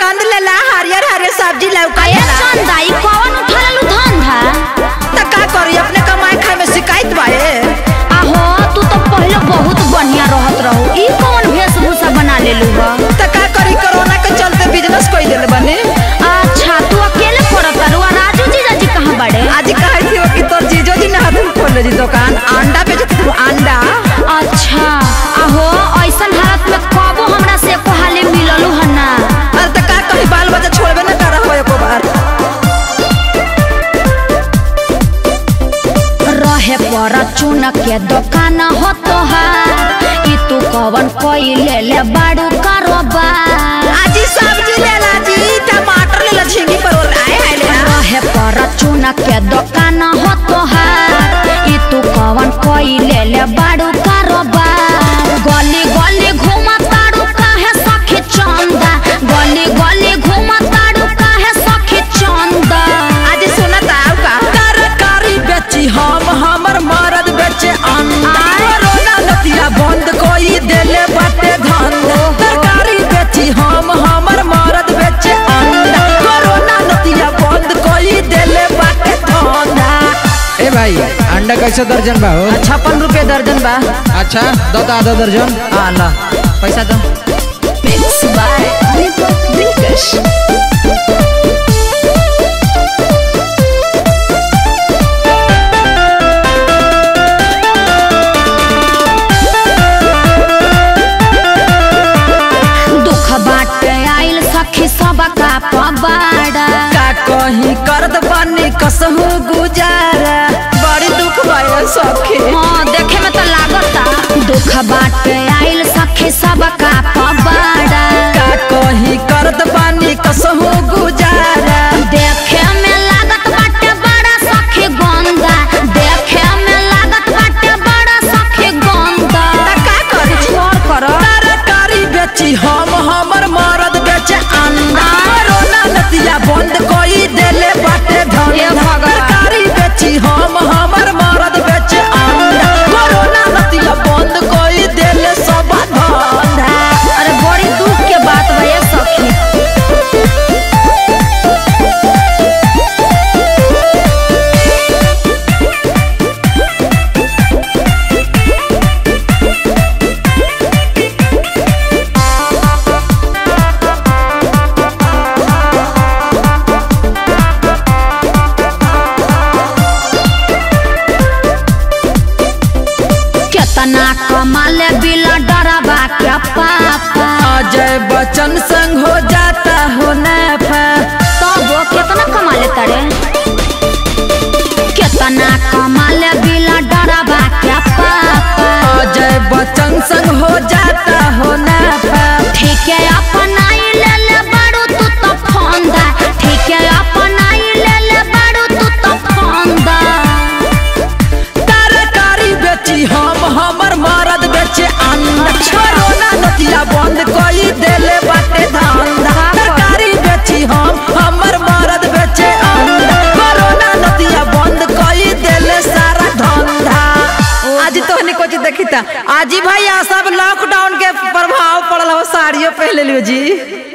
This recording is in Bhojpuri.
पसंद लेला हरियर हरियर सब्जी लौका अये चंदा ई कौन उठालू धंधा त का करी अपने कमाए खाए में शिकायत बा ए आहो तू तो पहले बहुत बढ़िया रहत रहू ई कौन वेशभूषा बना लेलू बा त का करी कोरोना के चलते बिजनेस कोई दिल बने अच्छा तू अकेले करत तारू आ राजू जीजा जी कहाँ बड़े आज कहे थी कि तोर जीजो जी ना तुम खोल जी दुकान अंडा बेचत तू अंडा अच्छा आहो ऐसन हालत में कबो हमरा से एको हाले मिललू हन ना अरे त का कही बाल बच्चा छोड़बे ना कर हो एको बार रहे पर चुन के दुकान हो तोहार ई तू कवन कोई ले ले बाड़ू कारोबार आज ही सब्जी लेला जी टमाटर लेला झींगी परवल आए हाय लेला रहे पर चुन के दुकान हो तोहार ई तू कवन कोई ले ले बाड़ू कारोबार गली गली घूमा ताड़ू काहे सखी चंदा गली गली घूमा ताड़ू काहे सखी चंदा आज सुनत आउ का तरकारी बेची हम हमर मरद बेचे अंडा कोरोना नतिया बंद कोई देले बाटे धंधा तरकारी बेची हम हमर मरद बेचे अंडा कोरोना नतिया बंद कोई देले बाटे धंधा ए भाई अंडा कैसे दर्जन बा हो छप्पन रुपए दर्जन बा अच्छा दो तो आधा दर्जन हाँ ला पैसा दो Mix by Deepak Dilkash. दुख बाटे आइल सखी सब का पबाड़ा का कहीं करद बनी कसहू गुजारा बड़ी दुख भइल सखी हाँ देखे में तो लागता दुख बाटे आइल सखी सब का पबाड़ा का कहीं करद बनी कसहू गुजारा देखे में लागत बाटे बड़ा सखी गंदा देखे में लागत बाटे बड़ा सखी गंदा त का करी छोड़ करो तरकारी बेची हम हमर मरद बेचे अंडा कोरोना नतिया बंद कोई देले बाटे हे धंधा भगवान। तरकारी बेची हम हमर मरद बेचे अंडा कोरोना नतिया बंद कोई देले सब धंधा अरे बड़ी दुख के बात बा ये सखी केतना कमाले बिला डराबा के पापा अजय बच्चन संग हो जाता हो नफा तब वो केतना कमाले तड़े केतना कमाले बिला डराबा के पापा अजय बच्चन संग हो जाता हो नफा ठीक है अपनाई ले ले बाड़ू तू तो फंदा ठीक है अपनाई ले ले बाड़ू तू तो फंदा तरकारी बेची हम हमर मरद बेचे अंडा कोरोना नतिया बंद कोई देले बाटे धंधा तरकारी बेची हम हमर मरद बेचे अंडा कोरोना नतिया बंद कोई देले सारा धंधा आज तोहनी कुछ देखी था आज ही भैया सब लॉकडाउन के प्रभाव पड़ल हो साड़ियों पहले लियो जी